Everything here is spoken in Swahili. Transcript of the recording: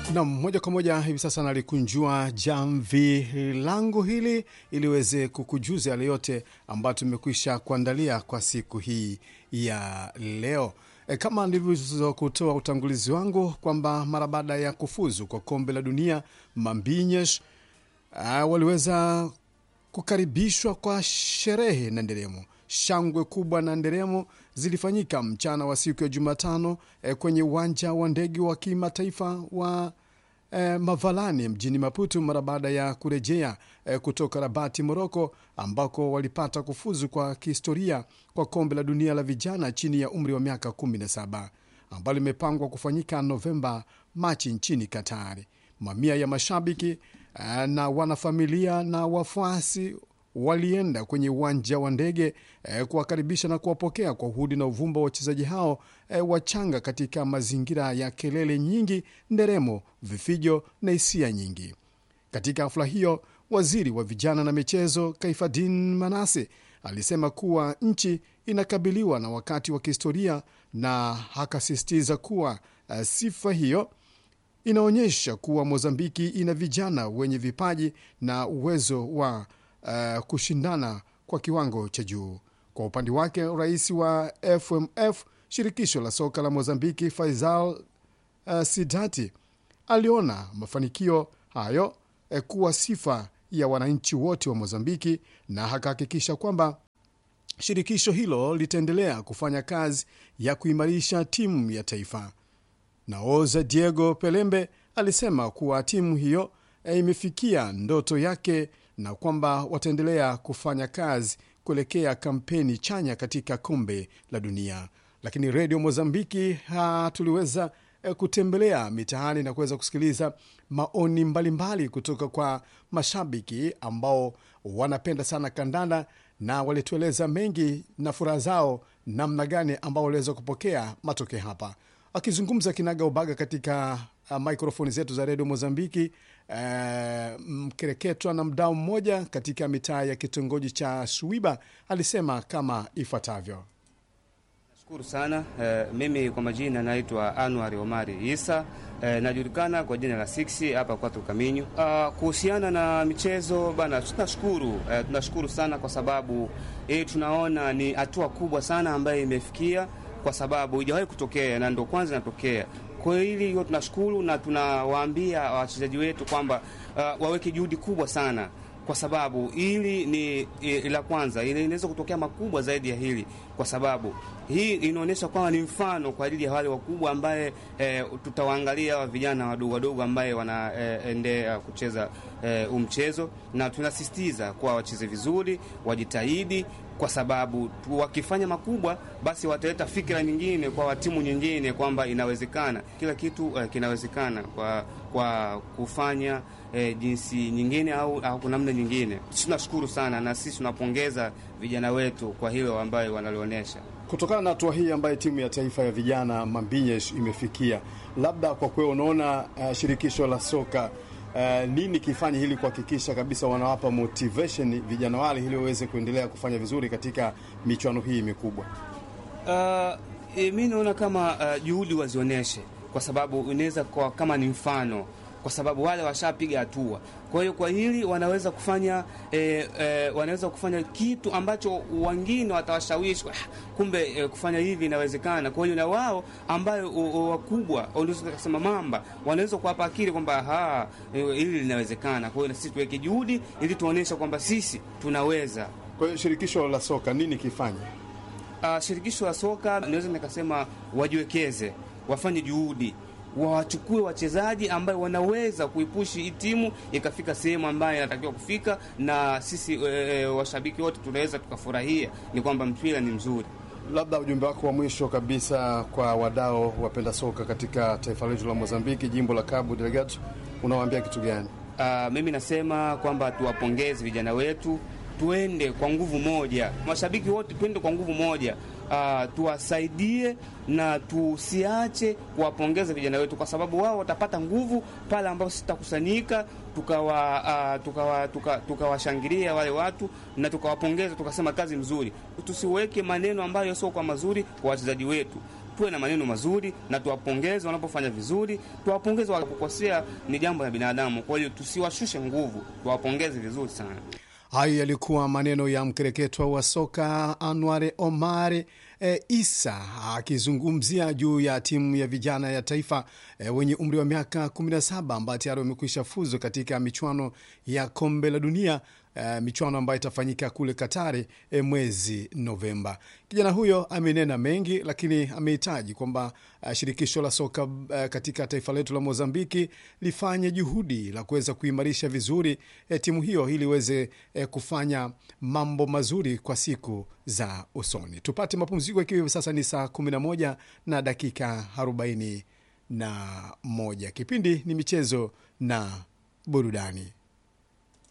Nam, moja kwa moja hivi sasa nalikunjua jamvi langu hili iliweze kukujuza yale yote ambayo tumekwisha kuandalia kwa siku hii ya leo. E, kama nilivyokutoa utangulizi wangu kwamba mara baada ya kufuzu kwa kombe la dunia Mambinyesh uh, waliweza kukaribishwa kwa sherehe na nderemo. Shangwe kubwa na nderemo zilifanyika mchana wa siku ya Jumatano eh, kwenye uwanja wa ndege wa kimataifa wa eh, Mavalani mjini Maputo mara baada ya kurejea eh, kutoka Rabati, Moroko, ambako walipata kufuzu kwa kihistoria kwa kombe la dunia la vijana chini ya umri wa miaka 17 ambalo limepangwa kufanyika Novemba Machi nchini Katari. Mamia ya mashabiki eh, na wanafamilia na wafuasi walienda kwenye uwanja wa ndege eh, kuwakaribisha na kuwapokea kwa uhudi na uvumba wa wachezaji hao eh, wachanga katika mazingira ya kelele nyingi, nderemo, vifijo na hisia nyingi. Katika hafla hiyo, waziri wa vijana na michezo Kaifadin Manase alisema kuwa nchi inakabiliwa na wakati wa kihistoria na akasisitiza kuwa uh, sifa hiyo inaonyesha kuwa Mozambiki ina vijana wenye vipaji na uwezo wa uh, kushindana kwa kiwango cha juu. Kwa upande wake, rais wa FMF shirikisho la soka la Mozambiki Faisal uh, Sidati aliona mafanikio hayo eh, kuwa sifa ya wananchi wote wa Mozambiki na akahakikisha kwamba shirikisho hilo litaendelea kufanya kazi ya kuimarisha timu ya taifa. Naoza Diego Pelembe alisema kuwa timu hiyo eh, imefikia ndoto yake na kwamba wataendelea kufanya kazi kuelekea kampeni chanya katika kombe la dunia. Lakini redio Mozambiki ha, tuliweza eh, kutembelea mitaani na kuweza kusikiliza maoni mbalimbali mbali kutoka kwa mashabiki ambao wanapenda sana kandanda na walitueleza mengi na furaha zao namna gani ambao waliweza kupokea matokeo hapa. Akizungumza kinaga ubaga katika uh, mikrofoni zetu za redio Mozambiki, uh, mkereketwa na mdao mmoja katika mitaa ya kitongoji cha Suiba alisema kama ifuatavyo. Shukuru sana eh, mimi kwa majina naitwa Anwar Omari Isa eh, najulikana kwa jina la Six hapa Kwatu Kaminyu. Ah, kuhusiana na michezo bana, tunashukuru eh, tunashukuru sana kwa sababu eh, tunaona ni hatua kubwa sana ambayo imefikia kwa sababu ijawahi kutokea na ndo kwanza inatokea. Kwa hili hiyo tunashukuru na tunawaambia wachezaji wetu kwamba uh, waweke juhudi kubwa sana kwa sababu hili ni e, la kwanza, ile inaweza kutokea makubwa zaidi ya hili, kwa sababu hii inaonyesha kwamba ni mfano kwa ajili ya wale wakubwa ambaye e, tutawaangalia wa vijana wadogo wadogo ambaye wanaendea e, kucheza e, umchezo, na tunasisitiza kwa wacheze vizuri, wajitahidi kwa sababu wakifanya makubwa basi wataleta fikra nyingine kwa timu nyingine kwamba inawezekana, kila kitu uh, kinawezekana kwa, kwa kufanya eh, jinsi nyingine au, au namna nyingine. Tunashukuru sana na sisi tunapongeza vijana wetu kwa hilo ambayo wanalionyesha. Kutokana na hatua hii ambayo timu ya taifa ya vijana Mambinyesh imefikia, labda kwa kweli unaona uh, shirikisho la soka Uh, nini kifanye ili kuhakikisha kabisa wanawapa motivation vijana wale ili waweze kuendelea kufanya vizuri katika michuano hii mikubwa? Uh, e, mi naona kama uh, juhudi wazionyeshe, kwa sababu inaweza kwa kama ni mfano kwa sababu wale washapiga hatua. Kwa hiyo kwa hili wanaweza kufanya e, e, wanaweza kufanya kitu ambacho wengine watawashawishi kumbe, e, kufanya hivi inawezekana. Kwa hiyo na wao ambayo wakubwa wanaweza kusema mamba, wanaweza kuwapa akili kwamba ha e, hili linawezekana. Kwa hiyo na sisi tuweke juhudi ili tuoneshe kwamba sisi tunaweza. Kwa hiyo shirikisho la soka nini kifanye? Uh, shirikisho la soka naweza nikasema wajiwekeze, wafanye juhudi wawachukue wachezaji ambayo wanaweza kuipushi hii timu ikafika sehemu ambayo inatakiwa kufika, na sisi e, washabiki wote tunaweza tukafurahia, ni kwamba mpira ni mzuri. Labda ujumbe wako wa mwisho kabisa kwa wadau wapenda soka katika taifa letu la Mozambiki, jimbo la Cabo Delgado, unawaambia kitu gani? Uh, mimi nasema kwamba tuwapongeze vijana wetu, tuende kwa nguvu moja, mashabiki wote tuende kwa nguvu moja. Uh, tuwasaidie na tusiache kuwapongeza vijana wetu, kwa sababu wao watapata nguvu pale ambapo sisi tutakusanyika tukawashangilia tukawa, tuka, tuka wale watu na tukawapongeza tukasema kazi mzuri. Tusiweke maneno ambayo sio kwa mazuri kwa wachezaji wetu, tuwe na maneno mazuri na tuwapongeze wanapofanya vizuri, tuwapongeze wanapokosea, ni jambo la binadamu. Kwa hiyo tusiwashushe nguvu, tuwapongeze vizuri sana. Hayo yalikuwa maneno ya mkereketwa wa soka Anwar Omar e, Isa akizungumzia juu ya timu ya vijana ya taifa e, wenye umri wa miaka 17 ambayo tayari wamekwisha fuzu katika michuano ya kombe la dunia e, michuano ambayo itafanyika kule Katari e, mwezi Novemba. Kijana huyo amenena mengi, lakini amehitaji kwamba uh, shirikisho la soka uh, katika taifa letu la Mozambiki lifanye juhudi la kuweza kuimarisha vizuri eh, timu hiyo ili iweze eh, kufanya mambo mazuri kwa siku za usoni. Tupate mapumziko, ikiwa hivi sasa ni saa 11 na dakika 41. Kipindi ni michezo na burudani.